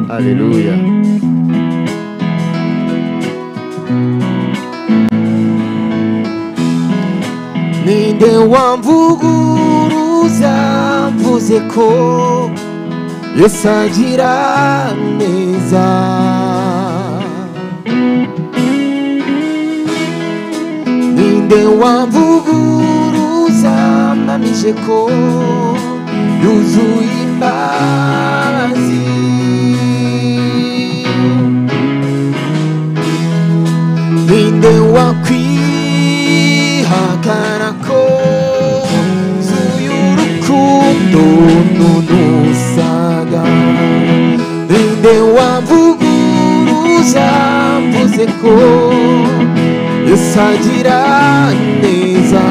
Aleluya. ninde wamvuguruza mvuze ko yesu agira neza ninde wamvuguruza mpamije ko yuzuye imbabazi ninde wakwihagara ko zuye urukundo n'unusaga ninde wavuguruza mvuze ko yesu agira neza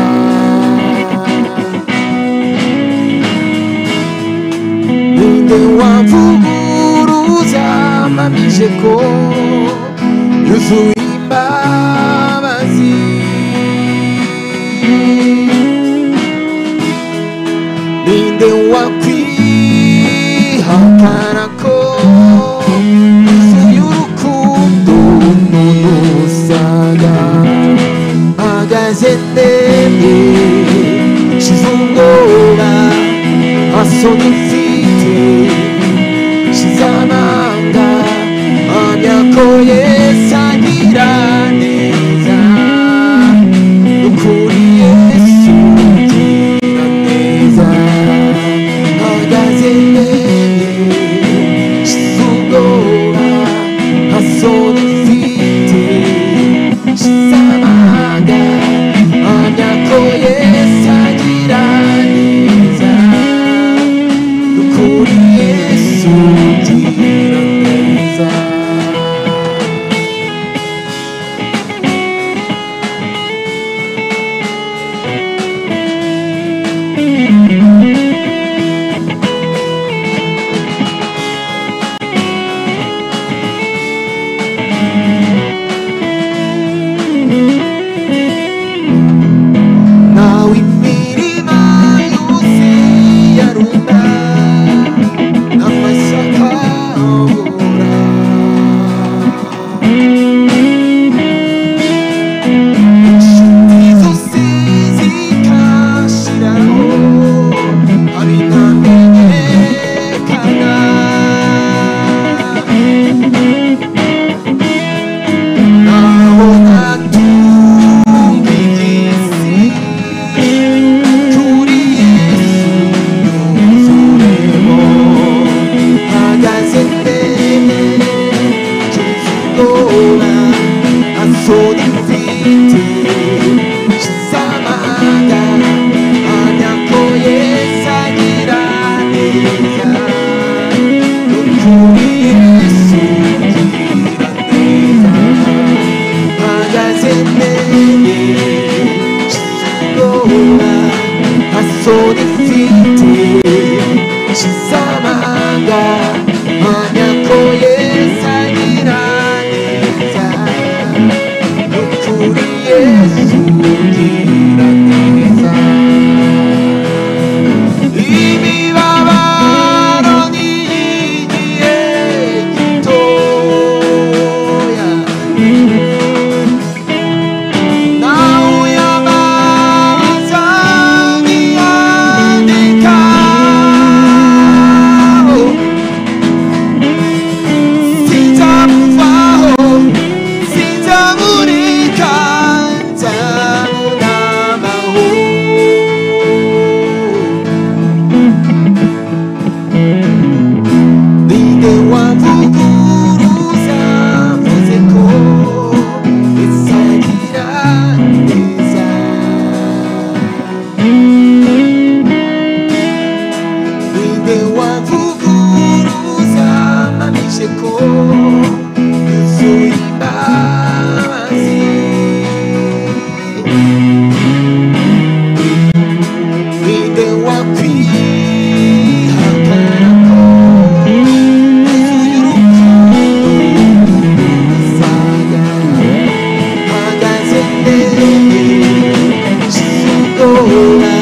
ninde wavuguruza mpamije ko yuzuye imbabazi ninde wakwihakana ko yuzuye urukundo n'unusaga mpagaze ndemye nshize ubwoba maso dufite Shizamanga Anyako Yesu agira neza Ukuri Yesu agira neza Hagaze mbere Shizugora Hasone mfite Shizamanga Anyako Yesu agira neza ukuri yesu ugira neza nawe imirima yose yarunda amasaka abura inshuti zose zikashiraho abitamenyekana naho atumva igisi kuri Yesu yuzuremo hagaze mbere tuzigora asora imfite z'amahanga anyako Yesu agira neza kuri Yesu tugira neza hagaze mbere Shizugora hasore mfite Shizamanga Anyako Yesu agira neza Nukuri Yesu ugira neza Imibabaro ni igihe gitoya Nawe amaza niyandika Sinzamuvaho sinzamureka nzamunabaho Ninde wavuguruza mvuze ko isagira neza Ninde wavuguruza mpamije ko yuzuye imbabazi Ninde wakwihakana ko yuzuye urukundo n'ubusaga hagaze mbere z'ubwoba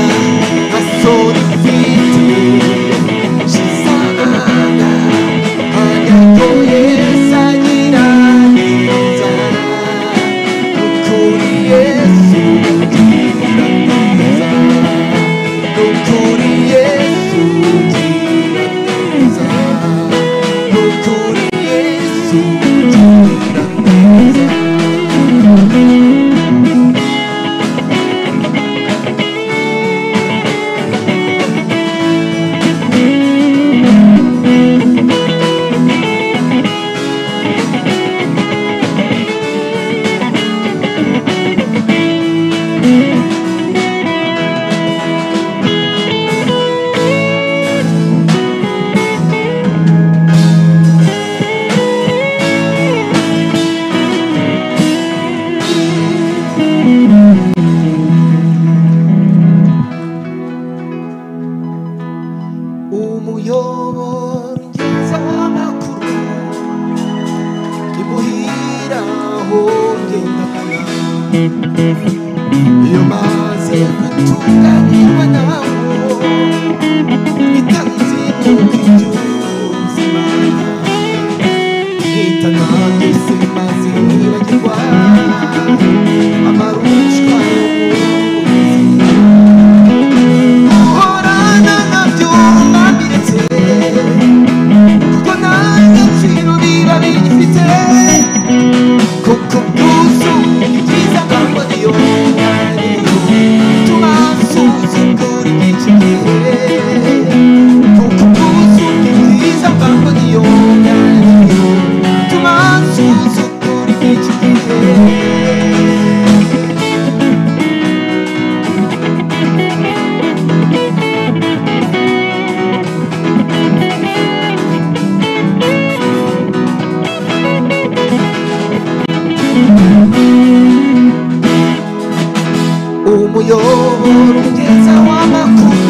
uyobora umugeza w'amakuru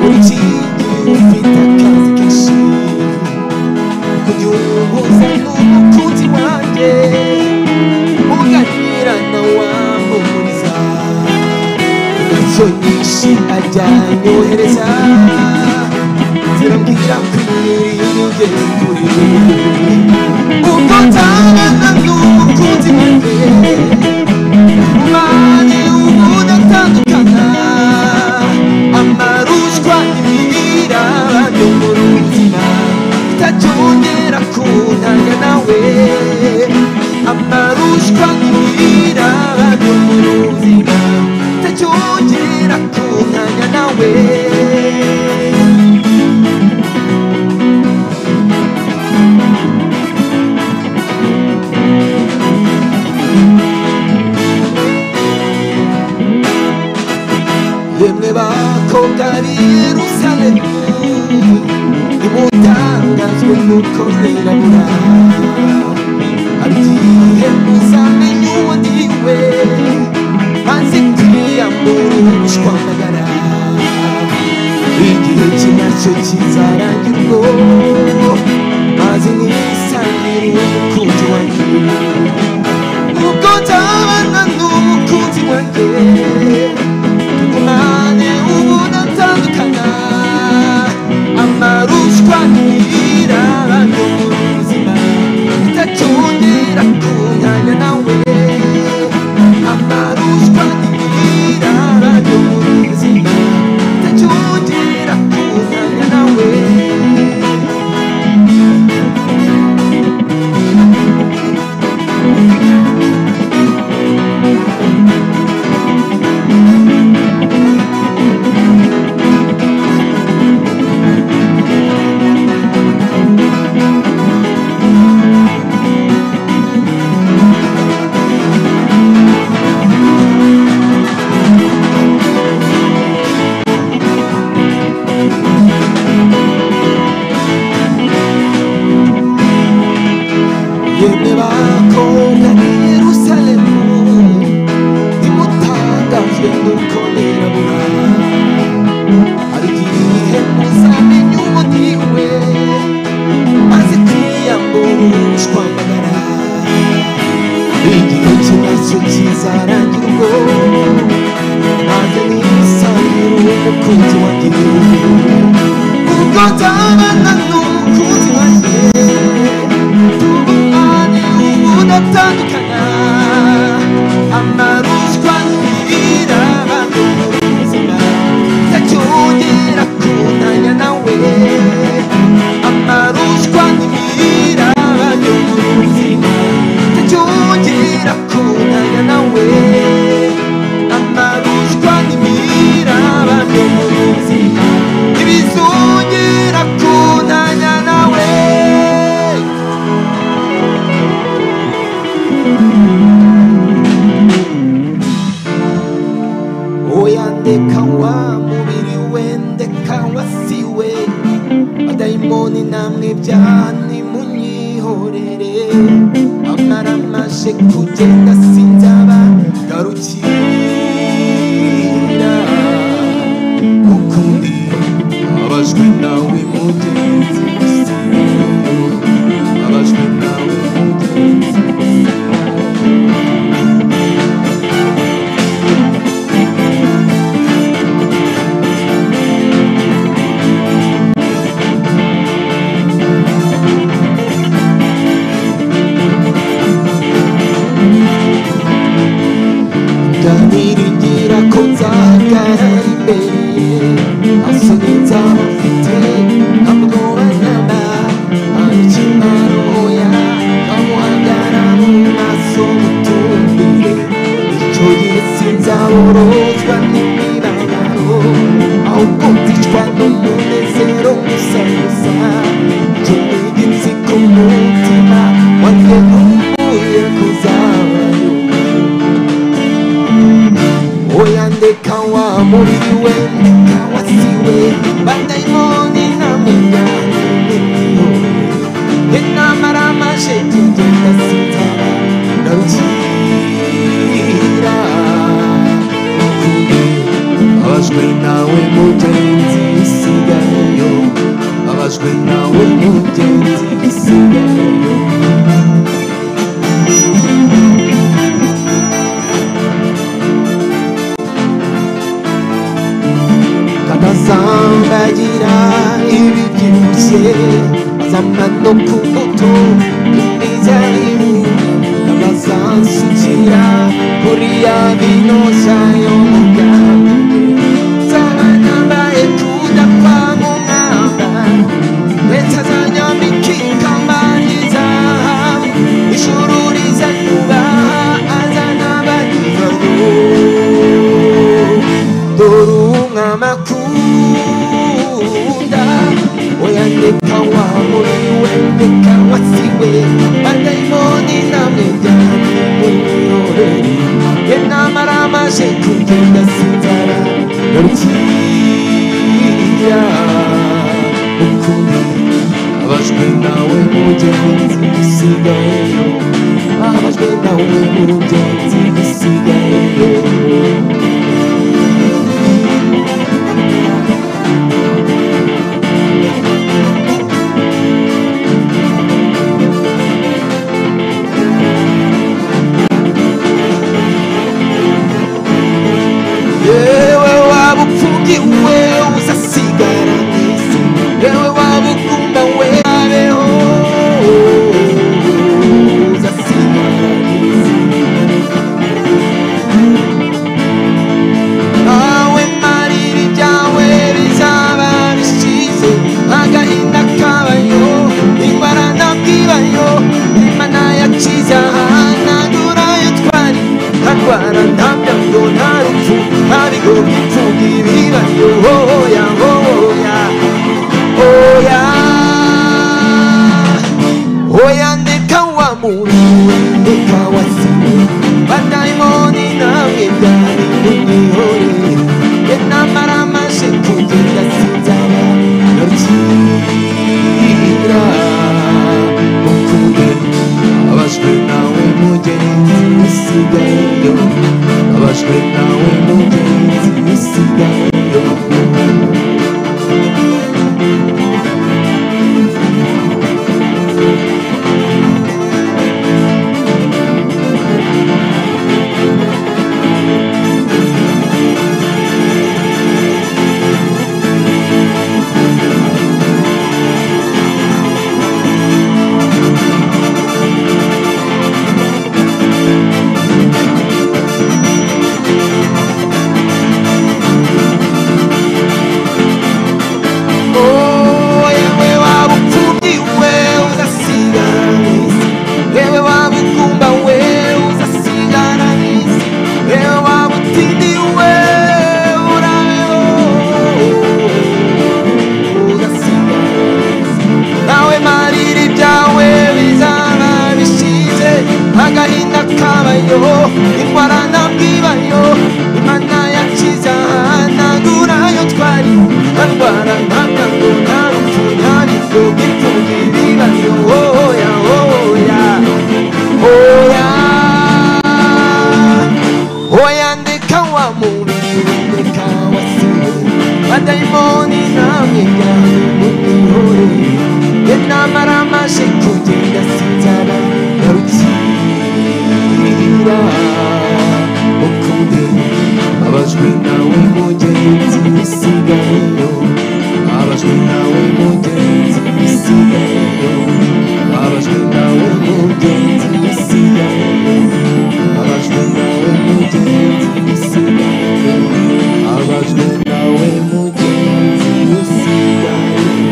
urukingi rufite akazi kenshi kujya uhuza n'umukunzi wanjye uganirana wamuhuriza icyo nyinshi ajyanye wohereza zirambwira ko imirire kuri ubwo nzabana n'umukunzi wanjye umwanya w'umuntu atandukana amarushwa imirira yo mu ruzima itajyongera kuntanya nawe amarushwa imirira yo mu ruzima itajyongera kuntanya nawe yemwe bakobwa b'i yerusalemu nimutangazwe n'uko mwirabura agiye muzamenya uwo ndi we maze kwiyamurishwa amagara igihe cye nacyo kizarangirwa maze nisangire umukunzi wanjye ubwo nzabana n'umukunzi wanjye tugumane ubona atandukana amarushwa ntirira yo mu buzima itatwongera kuntanya nawe amarushwa ntirira yo mu buzima itatwongera kuntanya nawe yemwe bakobwa b'i yerusalemu nimutangajwe nuko nirabura hari igihe muzamenya ubundi we maze kwiyamburushwa amagara igihe kibazo kizarangira ubwo maze nisangire umukunzi wanjye ubwo nzabana n'umukunzi wanjye tugumane ubundi atandukana amaruswa ntirira ubuzima ntacyongera kuntanya nawe amarushwa ntirira ubuzima ntacyongera kuntanya nawe amarushwa ntirira ubuzima ntibizongera kuntanya nawe oya ndeka wa mubiri we ndeka wasiwe abadayimoni namwe byani munyihorere amara mashe kugenda sinzaba garukira ukundi abajwe nawe mugenzi abajwe nawe mugenzi ndabiringira ko nzagara imbere asoni nzaba mfite amwobanana ayikimaroya amuhagara mu maso mutumbire icyo gihe sinzaborozwa n'imibabaro ahubwo nzicwa n'umunezero gusa gusa icyo nigi nzi ku mutima wanjye ntuye kuzabayo oya ndeka wa mubiri we ndeka wasiwe badayimoni namujyaniho inamara amaje kugenda sitara ndarukira bitagira ibibyibushye zamano ku moto imeza abazansukira kuri ya bino yo mu bwami zabanambaye tudapfa mu mwambaro ndetse azanyambikika mbani zahabu ijuru rizanubaha azana abagize ngo dore umwami akunda uyandika wa muri we ndeka wasiwe badayimoni namwe byane muyore ye namara amaje kugenda sinzara rukiya ukuri abajwe nawe mugenzi bisigayeyo abajwe nawe mugenzi bisigayeyo yewe waba upfungiwe uzasigara mu isi yewe waba ukunda we abeho uzasigara mu isi nawe mariri ryawe bizaba bishize agahinda kabayo indwara ntabwibayo imana yacize ahanagura yo twari ntarwara nta byago nta rupfu nta bigo by'imfubyi bibayo hoya hoya hoya Oya ndeka wa muriwe ndeka wa siwe Badaimoni namwe byari kumihore Enamara amaje kugenda sinzara Narukira mukuri Abajwe nawe mugenzi usigayeyo Abajwe nawe mugenzi usigayeyo yewe waba upfubyi we uzasigara n'isi yewe waba ukumba we uzasigara n'isi yewe waba utindi we urabeho uzasigara nawe mariri byawe bizaba bishize agahinda kabayo indwara ntabwibayo imana yakize ahanagura yo twari ntarwara ntabwango nta rupfu nta bigo by'imfubyi bibayo hoya hoya hoya Oya ndeka wa mubiri we ndeka wa siwe Badaimoni namwe byawe mubihore Ye namara amaje kugenda sinzara Narukira ukundi Abajwe nawe mugenzi bisigayeyo Abajwe nawe mugenzi bisigayeyo Abajwe nawe mugenzi bisigayeyo abajwe nawe mugenzi usigaye abajwe nawe mugenzi usigaye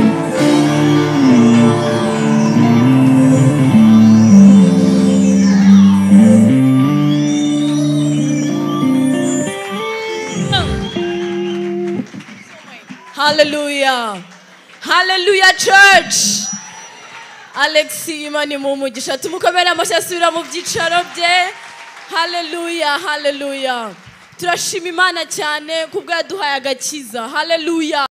Hallelujah. Hallelujah, church. Alex Imani mu mugisha tumukomere amashyi asubira mu byicaro bye haleluya haleluya turashima imana cyane kubwo yaduhaye agakiza haleluya